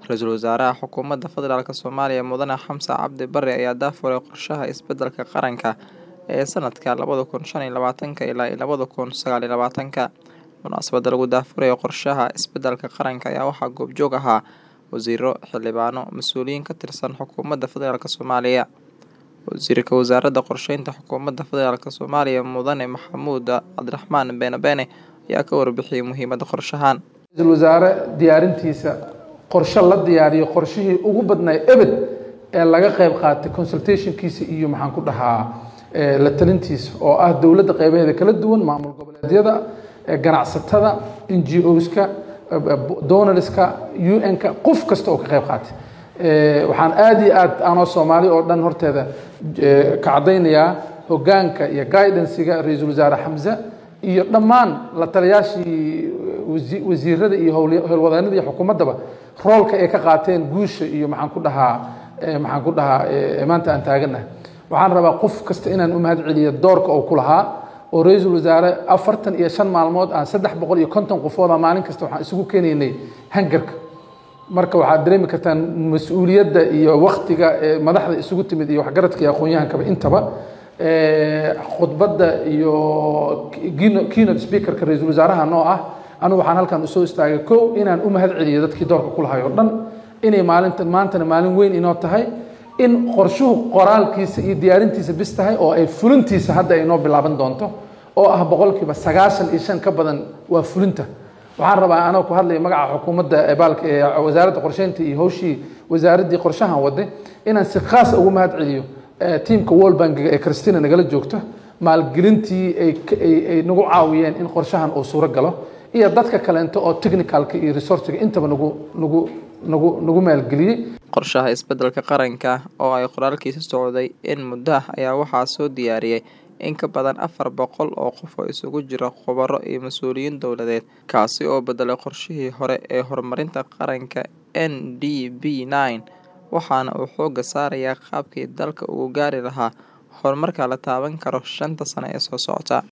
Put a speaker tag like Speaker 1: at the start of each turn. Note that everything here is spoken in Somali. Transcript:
Speaker 1: Ra-iisul Wasaaraha Xukuumadda Federaalk Soomaaliya Mudane Xamse Cabdi Barre ayaa daahfuray qorshaha isbeddelka qaranka ee sanadka labada kun shan iyo labaatanka ilaa labada kun sagaal iyo labaatanka. Munaasabadda lagu daahfurayo qorshaha isbeddelka qaranka ayaa waxaa goobjoog ahaa wasiirro, xildhibaano, mas'uuliyiin ka tirsan Xukuumadda Federaalk Soomaaliya. Wasiirka Wasaaradda Qorsheynta Xukuumadda Federaalk Soomaaliya Mudane Maxamuud Cabdiraxmaan Beene Beene ayaa ka warbixiyay muhiimadda qorshahan.
Speaker 2: ra-iisul wasaare diyaarintiisa qorshe la diyaariyo qorshihii ugu badnaa ebed ee laga qayb qaatay consultationkiisa iyo maxaan ku dhahaa la talintiisa oo ah dowladda qaybaheeda kala duwan maamul goboleedyada ganacsatada n g oska donorska un-ka qof kasta oo ka qayb qaatay waxaan aada iyo aad anoo soomaali oo dhan horteeda ka caddaynayaa hoggaanka iyo guidansiga ra-iisul wasaare xamse iyo dhammaan la taliyaashii wasiirada iyo howlwadeenada iyo xukuumaddaba roolka ay ka qaateen guusha iyo maxaan ku dhahaa maxaan ku dhahaa maanta aan taaganahay waxaan rabaa qof kasta inaan u mahad celiyo doorka uu ku lahaa oo ra-iisul wasaare afartan iyo shan maalmood aan saddex boqol iyo konton qofooda maalin kasta waxaan isugu keenaynay hangarka marka waxaad dareemi kartaan mas-uuliyadda iyo waktiga madaxda isugu timid iyo waxgaradka iyo aqoon-yahankaba intaba khudbadda iyo keynote speakerka ra-iisul wasaaraha noo ah anigu waxaan halkan usoo istaagay kow inaan u mahad celiyo dadkii doorka ku lahay oo dhan inay maalinta maantana maalin weyn inoo tahay in qorshuhu qoraalkiisa iyo diyaarintiisa bis tahay oo ay fulintiisa hadda ay noo bilaaban doonto oo ah boqolkiiba sagaashan iyo shan ka badan waa fulinta waxaan rabaa anoo ku hadlaya magaca xukuumadda baalka ee wasaaradda qorsheynta iyo hawshii wasaaraddii qorshahan waday inaan si khaas ugu mahad celiyo tiamka world bankiga ee christina nagala joogto maalgelintii ay nagu caawiyeen in qorshahan uu suuro galo iyo dadka kaleento oo technicalka iyo resourciga intaba nagu nagu nagu nagu maalgeliyey
Speaker 1: qorshaha isbeddelka qaranka oo ay qoraalkiisa socday in muddo ah ayaa waxaa soo diyaariyey in ka badan afar boqol oo qof oo isugu jira khubaro iyo mas-uuliyiin dowladeed kaasi oo beddelay qorshihii hore ee horumarinta qaranka n d b nine waxaana uu xoogga saarayaa qaabkii dalka ugu gaari lahaa horumarka la taaban karo shanta sano ee soo socota